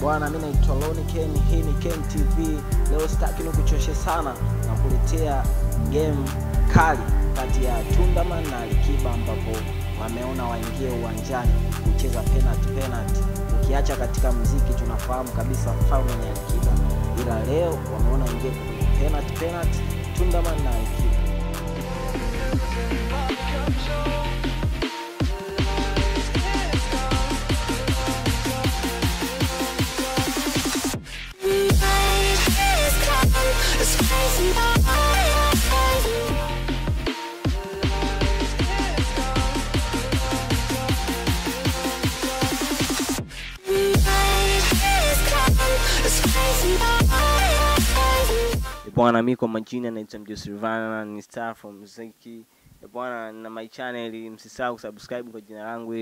Bwana, mimi naitwa Loni Ken, hii ni Ken TV. Leo sitaki nikuchoshe sana na kuletea game kali kati ya Tundaman na Alikiba ambapo wameona waingie uwanjani kucheza penalty penalty. Ukiacha katika mziki tunafahamu kabisa mfalme ni Alikiba, ila leo wameona waingie kwenye penalty penalty, Tundaman na Alikiba. bwana mi kwa majina naitwa mjosi rivana ni star from muziki bwana na my channel msisahau kusubscribe kwa jina langu